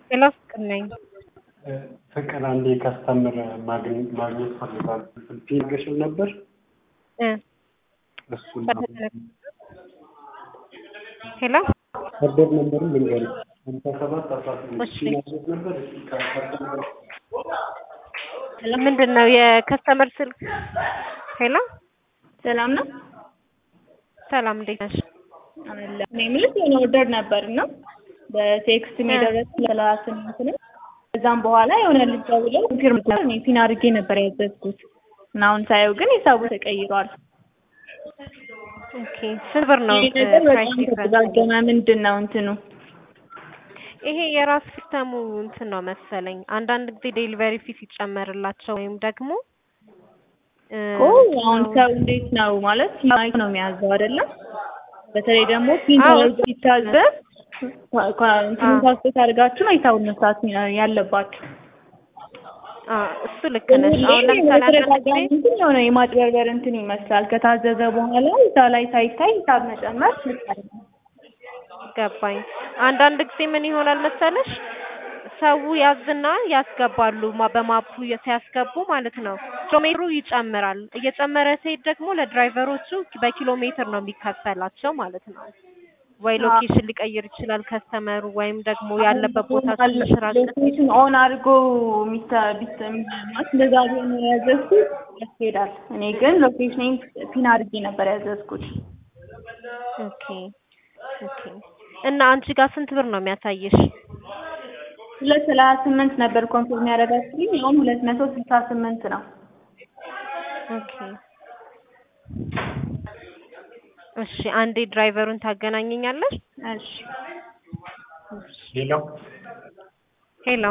ሄሎ ፍቅር ነኝ። ፍቅር አንዴ ከስተምር ማግኘት ፈልጋለሁ። ስልክ ይገሽም ነበር እ እሱን ሄሎ ከበድ ነበርም ልንገርህ ሀምሳ ሰባት አስራ ስምንት እሺ። ማግኘት ነበር እስኪ ከስተምር ምንድን ነው የከስተመር ስልክ? ሄሎ ሰላም ነው ሰላም እንዴት ነሽ? አለ እኔ የምልሽ የሆነ ኦርደር ነበር እና በቴክስት የደረሰ ሰላሳ ስምንት ነው። ከዛም በኋላ የሆነ ልጅ ደውለው ኮንፊርም እኔ ፒን አድርጌ ነበር ያዘዝኩት እና አሁን ሳየው ግን ሂሳቡ ተቀይሯል። ኦኬ ስንት ብር ነው ይሄ ነገር ፕራይስ በጣም ዲፍረንስ? ተደጋገመ። ምንድን ነው እንትኑ? ይሄ የራስ ሲስተሙ እንትን ነው መሰለኝ። አንዳንድ ጊዜ ዴሊቨሪ ፊ ሲጨመርላቸው ወይም ደግሞ እ ኦ አሁን ሰው እንዴት ነው ማለት ማይክ ነው የሚያዘው አይደለም? በተለይ ደግሞ ፒን አዎ። ተደርጎ ሲታዘዝ እንትኑ አዎ። ታስቤት አድርጋችሁ ነው ሂሳቡን መስራት ያለባችሁ። አ እሱ ልክ ነሽ። አሁን ለምሳሌ አንዳንድ በተደጋጋሚ ጊዜ እንትን የሆነ የማጭበርበር እንትን ይመስላል። ከታዘዘ በኋላ እዛ ላይ ሳይታይ ሂሳብ መጨመር ልክ አይደለም። ገባኝ። አንዳንድ ጊዜ ምን ይሆናል መሰለሽ ሰው ያዝና ያስገባሉ ማ- በማፑ የ- ሲያስገቡ ማለት ነው ኪሎ ሜትሩ ይጨምራል። እየጨመረ ሲሄድ ደግሞ ለድራይቨሮቹ በኪሎ ሜትር ነው የሚከፈላቸው ማለት ነው። ወይ ሎኬሽን ሊቀይር ይችላል ከስተመሩ ወይም ደግሞ ያለበት ቦታ ትንሽ ራቅ ሲል ሎኬሽን ኦን አድርጎ ሚታ ቢት ማለት እንደዛ ቢሆን ነው ያዘዝኩት ያስኬዳል። እኔ ግን ሎኬሽን ፒን አድርጌ ነበር ያዘዝኩት። ኦኬ ኦኬ። እና አንቺ ጋር ስንት ብር ነው የሚያሳይሽ? ሁለት ሰላሳ ስምንት ነበር ኮንፊርም ያደረጋችሁልኝ አሁን ሁለት መቶ ስልሳ ስምንት ነው። ኦኬ እሺ፣ አንዴ ድራይቨሩን ታገናኘኛለሽ? እሺ ሄሎ ሄሎ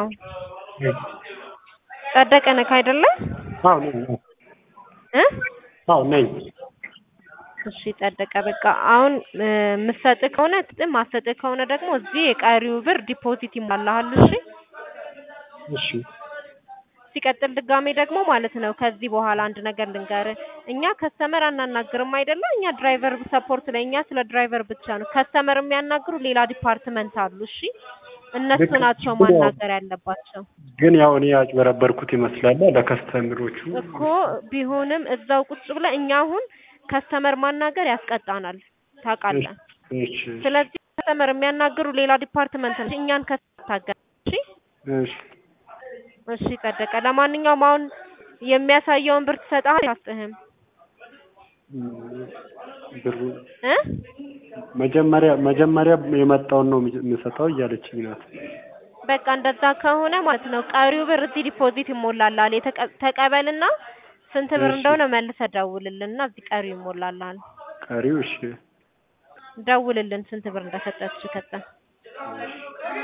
ጸደቀ ነህ አይደለ? አዎ ነኝ እ አዎ ነኝ እሺ ጸደቀ። በቃ አሁን እ የምትሰጥህ ከሆነ ጥም ማሰጥህ ከሆነ ደግሞ እዚህ የቀሪው ብር ዲፖዚት ይሞላልሃል። እሺ እሺ ሲቀጥል ድጋሜ ደግሞ ማለት ነው ከዚህ በኋላ አንድ ነገር ልንገርህ። እኛ ከስተመር አናናግርም አይደለ? እኛ ድራይቨር ሰፖርት ላይ እኛ ስለ ድራይቨር ብቻ ነው። ከስተመር የሚያናግሩ ሌላ ዲፓርትመንት አሉ። እሺ እነሱ ልክ- ናቸው ግን ያው- ማናገር ያለባቸው ግን ያው እኔ ያጭበረበርኩት ይመስላል ለከስተምሮቹ እኮ ቢሆንም እዛው ቁጭ ብለህ እኛ አሁን ከስተመር ማናገር ያስቀጣናል ታውቃለህ። እሺ ስለዚህ ከስተመር የሚያናግሩ ሌላ ዲፓርትመንት ነው። እኛን ከታገር እሺ እሺ እሺ ጸደቀ። ለማንኛውም አሁን የሚያሳየውን ብር ትሰጥሃል አትሰጥህም? እም፣ ብሩ እ መጀመሪያ መጀመሪያ የመጣውን ነው የምሰጠው እያለችኝ ናት። በቃ እንደዛ ከሆነ ማለት ነው ቀሪው ብር እዚህ ዲፖዚት ይሞላልሃል። የተቀ- ተቀበልና ስንት ብር እሺ። እንደሆነ መልሰህ ደውልልንና እዚህ ቀሪው ይሞላልሃል። ቀሪው እሺ ደውልልን ስንት ብር እንደሰጠች ከዛ እሺ